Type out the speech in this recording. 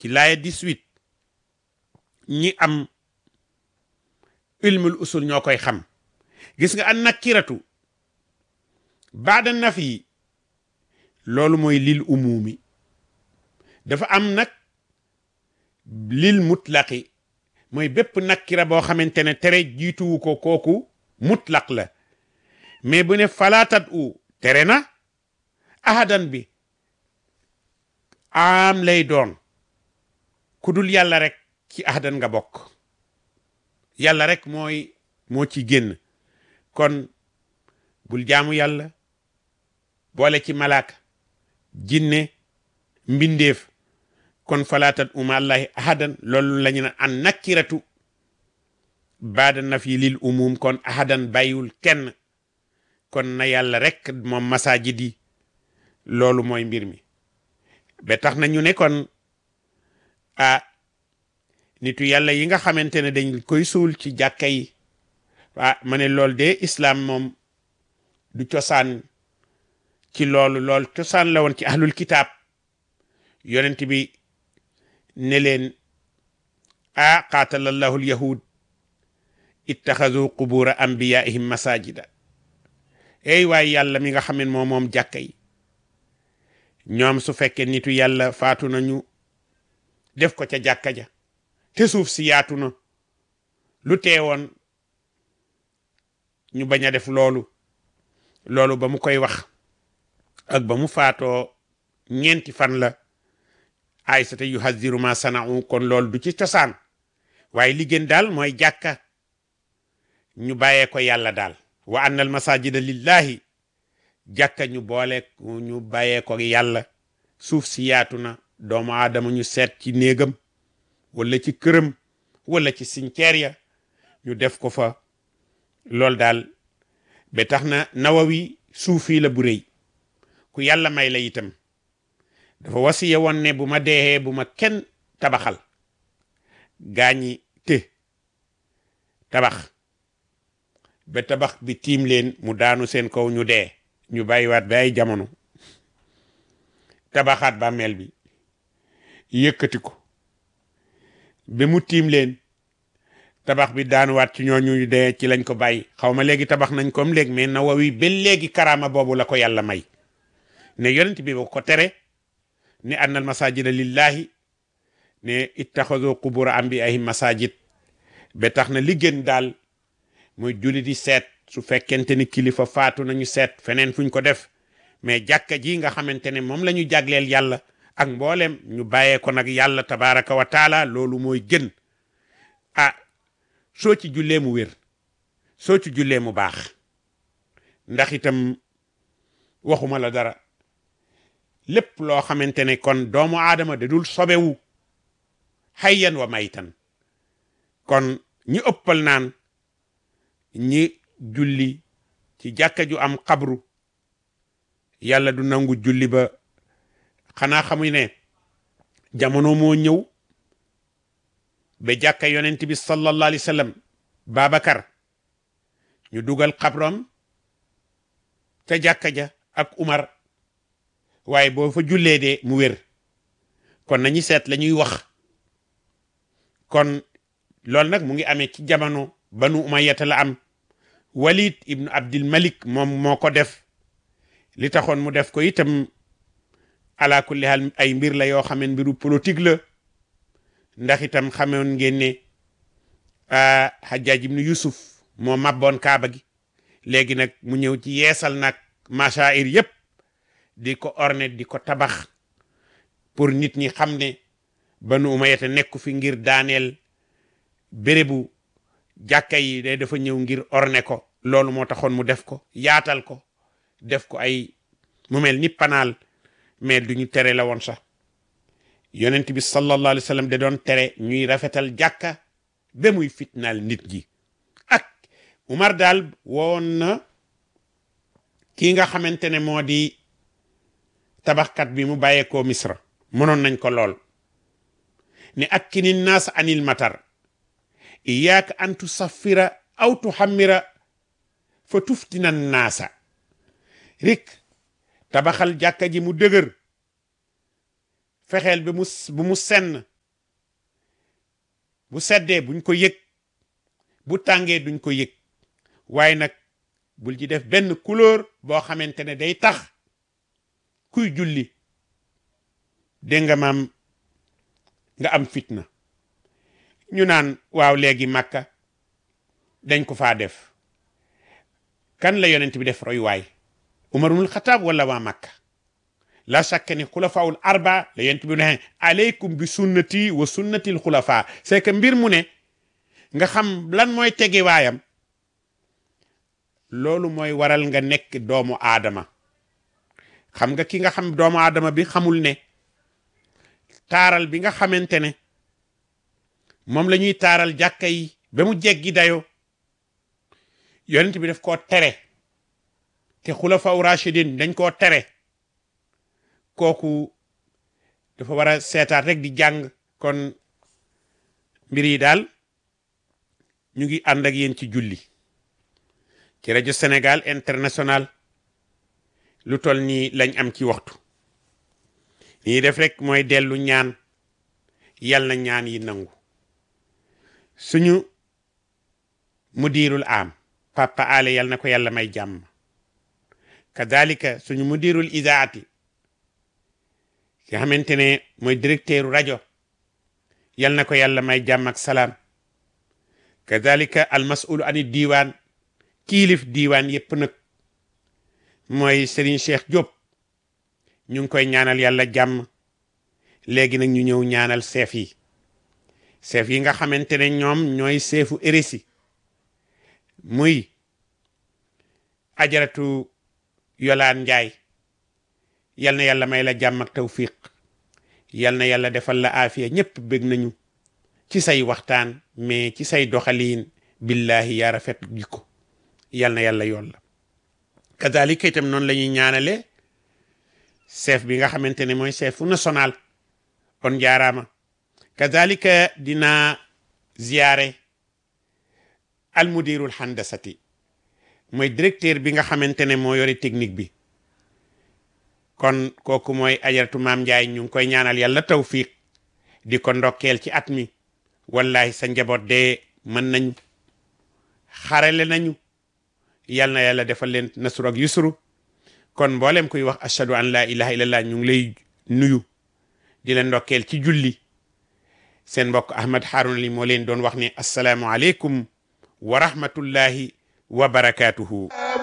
ci laaya 18 ñi am ilmul usul ñoo koy xam gis nga an nakiratu baada nafi loolu mooy lil umumi dafa am nag lil mutlaqi mooy bépp nakira boo xamante ne tere jiituwu ko kooku mutlaq la mais bu ne falaatat u tere na ahadan bi am lay doon ku dul yàlla rek ci ahadan nga bokk yàlla rek mooy moo ci génn kon bul jaamu yàlla boole ci malaaka jinne mbindeef kon falaatat uma allahi ahadan loolu la ñu ne an nakiratu baada nafi lil umum kon ahadan bàyyiwul kenn kon na yàlla rek moom masajid yi loolu mooy mbir mi ba tax na ñu ne kon ah nitu yàlla yi nga xamante ne dañ koy suul ci jàkka yi ah ma ne loolu de islam moom du cosaan ci loolu lool cosaan la woon ci ahlul kitaab yonent bi ne leen a qaatalallahu alyahud ittaxazu qubura anbiyaihim masajida ey waaye yàlla mi nga xam ne moom moom jàkka yi ñoom su fekkee nitu yàlla faatu nañu def ko ca jàkka ja te suuf si yaatu na lu teewoon ñu bañ a def loolu loolu ba mu koy wax ak ba mu faatoo ñeenti fan la aysata yu haziru ma sana'u kon loolu du ci cosaan waaye li gën daal mooy jàkka ñu bàyyee ko yàlla daal wa anna al masajida lillahi jàkka ñu boole ñu bàyyee ko yàlla suuf si yaatu na doomu aadama ñu seet ci néegam wala ci këram wala ci cimetière ya ñu def ko fa loolu daal ba tax na nawawi suufi la bu rëy ku yàlla may la itam dafa wasiye woon ne bu ma deexee bu ma kenn tabaxal gaañi te tabax ba tabax bi tiim leen mu daanu seen kaw ñu dee ñu bàyyiwaat ba ay jamono tabaxaat bàmmeel bi yëkkati ko ba mu tiim leen tabax bi daanuwaat ci ñooñu dee ci lañ ko bàyyi xaw ma léegi tabax nañ comme léegi mais Nawawi ba léegi karaama boobu la ko yàlla may ne yonent bi ba ko tere ne annal masajida lillahi ne ittaxazu qubura anbiyaihim masajid ba tax na li gën daal mooy julli di seet su fekkente ni kilifa faatu nañu seet feneen fuñ ko def mais jàkka ji nga xamante ne moom la ñu jagleel yàlla ak mboolem ñu bàyyee ko nag yàlla tabaraka wa taala loolu mooy gën ah soo ci jullee mu wér soo ci jullee mu baax ndax itam waxuma la dara lépp loo xamante ne kon doomu aadama da dul sobewu hayyan wa maytan kon ñi ëppal naan ñi julli ci jàkka ju am xabru yàlla du nangu julli ba xanaa xamuy ne jamono moo ñëw ba jàkka yonent bi sallallahu alayhi wa sallam Babacar ñu dugal xabrom ca jàkka ja ak Umar waaye boo fa jullee de mu wér kon nañu seet la ñuy wax kon loolu nag mu ngi amee ci jamono banu umayyata la am walid ibnu abdil malik moom moo ko def li taxoon mu def ko itam ala kulli hal ay mbir la yoo xam ne mbiru politique la ndax itam xamoon ngeen ne hajjaaj ibnu yusuf moo mabboon kaaba gi léegi nag mu ñëw ci yeesal nag machair yépp di ko orne di ko tabax pour nit ñi xam ne banu umayyata nekku fi ngir daaneel bérébu jàkka yi day dafa ñëw ngir orne ko loolu moo taxoon mu def ko yaatal ko def ko ay mu mel ni panaal mais du ñu tere la woon sax yonent bi sallallahu alayhi wa sallam da doon tere ñuy rafetal jàkka ba muy fitnaal nit ji ak Umar daal woon na kii nga xamante ne moo di tabaxkat bi mu bàyyeekoo Misra mënoon nañ ko lool ne akkini naas anil matar iyaaka an tusaffira aw tuhammira fa tuftina naasa rik tabaxal jàkka ji mu dëgër fexeel bi mu bu mu senn bu seddee buñ ko yëg bu tàngee duñ ko yëg waaye nag bul ci def benn couleur boo xamante ne day tax kuy julli dégg nga maam nga am fitna ñu naan waaw léegi màkka dañ ko faa def kan la yonent bi def royuwaay umarul xataab wala waa màkka la shakka ni xulafaul arba la yonent bi ne aleykum bi sunnati wa sunnatil xulafa c'est que mbir mu ne nga xam lan mooy tege waayam loolu mooy waral nga nekk doomu aadama xam nga ki nga xam doomu aadama bi xamul ne taaral bi nga xamante ne moom la ñuy taaral jàkka yi ba mu jeggi dayoo yonent bi daf koo tere te xulafa u rachidin dañ koo tere kooku dafa war a seetaat rek di jàng kon mbir yi daal ñu ngi ànd ak yéen ci julli ci rajo Sénégal international lu toll nii lañ am ci waxtu nii def rek mooy dellu ñaan yal na ñaan yi nangu suñu mudirul am papa ale yal na ko yàlla may jàmm kadalika suñu mudirul idaati ki xamante ne mooy directeuru rajo yal na ko yàlla may jàmm ak salaam kadalika al mas'ulu ani diiwaan kiilif diiwaan yépp nag mooy Serigne Cheikh Diop ñu ngi koy ñaanal yàlla jàmm léegi nag ñu ñëw ñaanal seef yi seef yi nga xamante ne ñoom ñooy seefu érisi muy ajaratu yolaan njaay yal na yàlla may la jàmm ak tawfiq yal na yàlla defal la aafiya ñépp bég nañu ci say waxtaan mais ci say doxaliin billahi yaa rafet jikko yal na yàlla yoon la kazalika itam noonu la ñuy ñaanale chef bi nga xamante ne mooy chefu national on jaaraama kazalika dina ziyaare almudirul handasati mooy directeur bi nga xamante ne moo yore technique bi kon kooku mooy ajaratu maam Njaay ñu ngi koy ñaanal yàlla tawfiq di ko ndokkeel ci at mi wallahi sa njaboot de mën nañu xarale nañu yal na yàlla defal leen nasru ak yusru kon mboolem kuy wax ashhadu an la ilaha illallah ñu ngi lay nuyu di leen ndokkeel ci julli seen mbokk Ahmad Harouna li moo leen doon wax ne asalaamu aleykum wa rahmatullahi wa barakatuhu